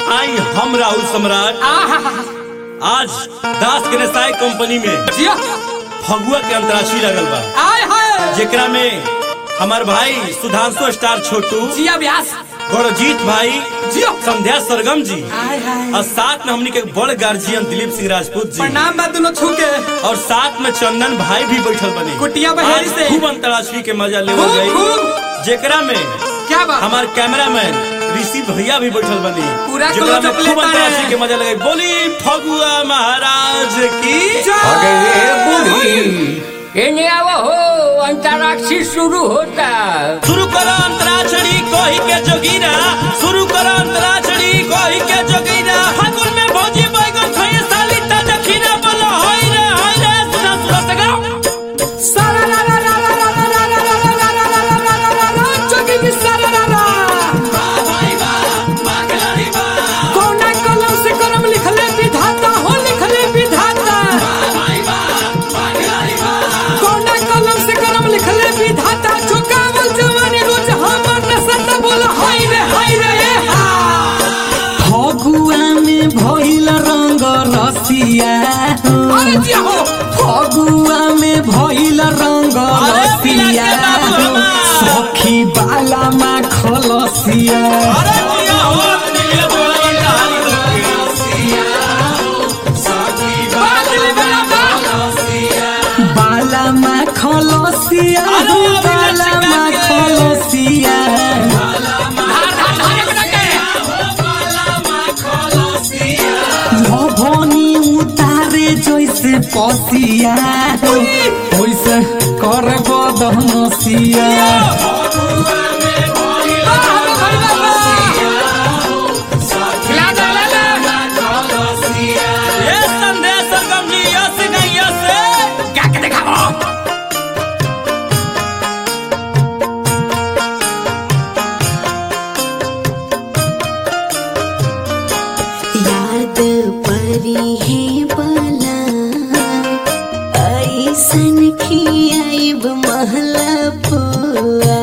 आई हम राहुल सम्राट आज दास गणेशाय कंपनी में जिया फगुआ के अंतराक्षरी लगल बा आय हाय जेकरा में हमार भाई सुधांशु स्टार छोटू जिया व्यास गौरजीत भाई जियो संध्या सरगम जी आय हाय और साथ में हमनी के बड़ गार्जियन दिलीप सिंह राजपूत जी प्रणाम बा दोनों छू के और साथ में चंदन भाई भी बैठल बने कुटिया बहेड़ी आज से। खूब अंतराक्षरी के मजा लेवल खूब, गई खूब। जेकरा में क्या बात हमार कैमरामैन ऋषि भैया भी बैठल बनी पूरा जेकरा में क्लोजअप खूब लेता अंतराक्षरी है। के मजा लगे बोली फगुआ महाराज की अरे बूढ़ी एने आवा हो अंतराक्षी शुरू होता शुरू करो अंतराक्षरी कोही के जोगीरा शुरू करो अंतराक्षरी कोही के जोगीरा फागुन में भौजी बैगन खाए साली ता दखीना बोलो होई रे होई रे सुना सुना से गाओ सारा रा रा रा रा रा रा रा रा रा रा रा रा रा रा रा रा रा जोगी की सारा रा रा कोना कलम से करम लिखले विधाता हो लिखले विधाता कोना कलम से करम लिखले विधाता जो कावल जवानी रोज हमर नसत बोला हाय रे हाय रे ए हा फगुआ में भइल रंग रसिया अरे जिया हो फगुआ में भइल रंग अरे रसिया पिया के बाबू हमार। सखी बाला मा खलसिया अरे जिया हो ये बोला कहानी बात ले बड़ा बा बाला मा खलसिया अरे अभी बाला लचका मा के। खलसिया धार धार धार बड़ा के भवनी उतारे जैसे पसिया वैसे कर बदनसिया ये संदेश सरगम जी यस नहीं यस याद परी है बला ऐसन खियाइब महला पुआ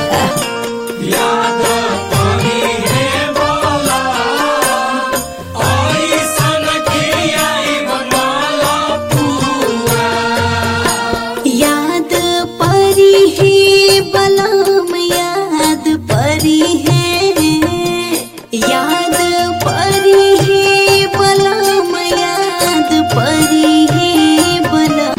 याद परी है बलम याद परी है याद परी है बलम याद परी है बलम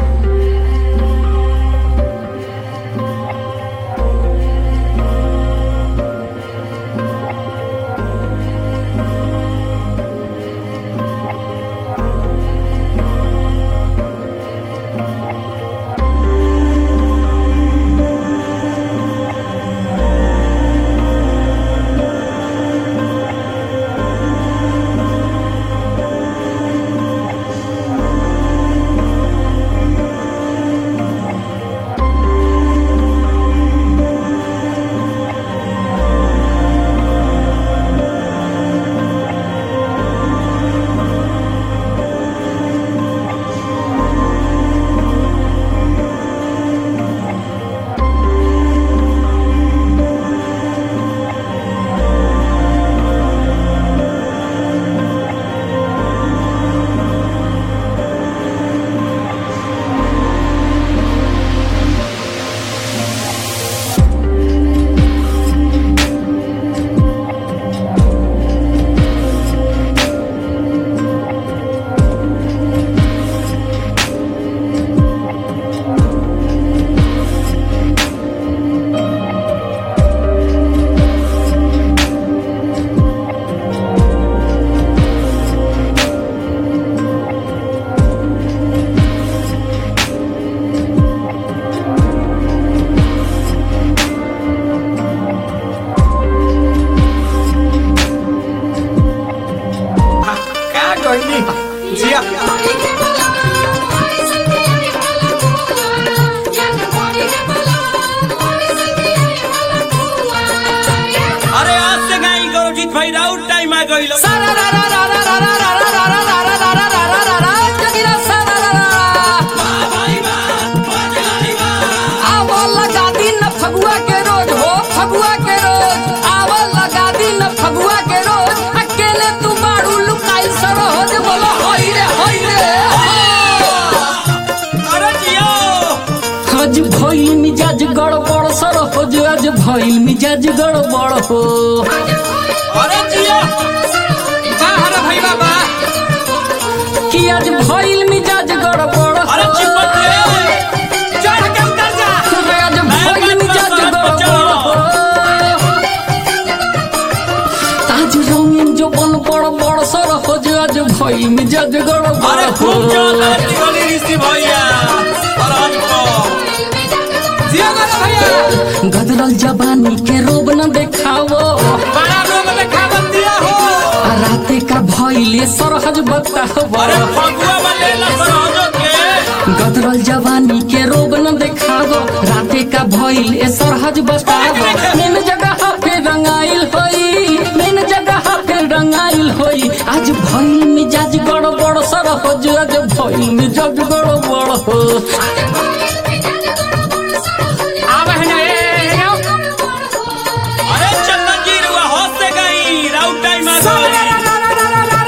क्या कहनी जिया अरे आज से गाई गौरजीत भाई राउत टाइम आ गई सारा रा रा रा रा रा रा रा रा रा रा रा रा रा रा रा रा रा जगीरा सारा रा रा आवो लगा दिन फगुआ के रोज हो फगुआ के रोज आवो लगा दिन फगुआ के रोज अकेले तू मिजाज गड़बड़ हो अरे जिया बाहर भाई बाबा कि आज भइल मिजाज गड़बड़ हो अरे चिपट ले चढ़ के उतर जा आज भइल मिजाज गड़बड़ हो आज रंगीन जो बन बड़ बड़ सर हो जो आज भइल मिजाज गड़बड़ अरे हो खूब चल आरती वाली ऋषि भैया और हमको जिया मेरा भैया गदरल जवानी के रोब न देखावो बड़ा रोग देखावन दिया हो आ राते का भइले सरहज बतावो अरे फगुआ वाले लसराजो के गदरल जवानी के रोब न देखावो राते का भइल ए सरहज बतावो मेन जगह पे रंगाइल होई मेन जगह पे रंगाइल होई आज भइल मिजाज गड़बड़ सरहज आज भइल मिजाज गड़बड़ हो आव है ना ए आओ अरे चंदन जी रुआ होश से गई राउट टाइम आ गई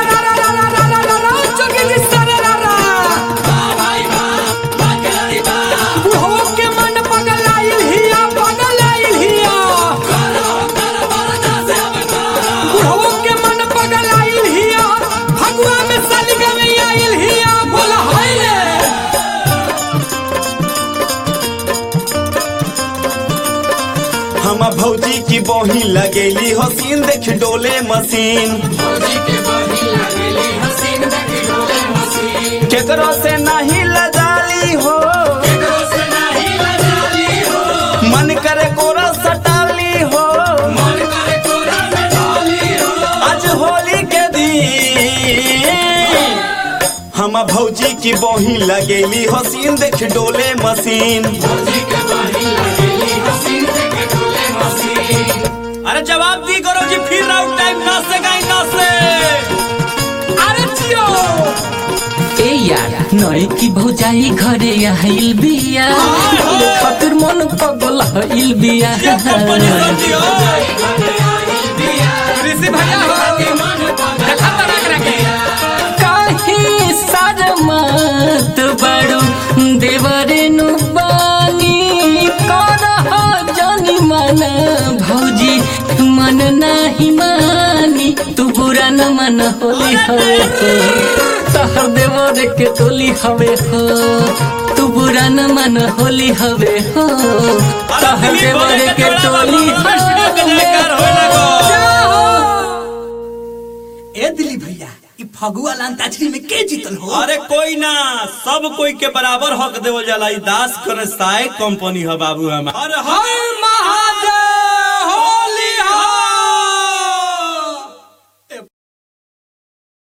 हम भौजी की बही लगेली हसीन देख डोले मशीन केकरो से नहीं लजाली हो मन करे कोरा सटाली हो आज होली के दिन हम भौजी की बही लगेली हसीन देख डोले मशीन अरे जवाब दी करो जी फिर राउट टाइम ना से गई ना से अरे जियो ए यार नई की भौजाई घरे आइल बिया खातिर मन पगल हइल बिया ये कंपनी समझी हो ऋषि भैया हो देखा तरक रखे काहे सरमत बड़ू देवरे नु बानी करह जानी मन भौजी मन नाही मानी तू बुरा न मन होली हवे हो तहर देवर के टोली हवे हो तू बुरा न मन होली हवे हो तहर देवर के टोली हवे ए दिली भैया ई फगुआ लांताछरी में के जीतल हो अरे कोई ना सब कोई के बराबर हक देवल जाला ई दास करे साय कंपनी है बाबू हमार अरे हाय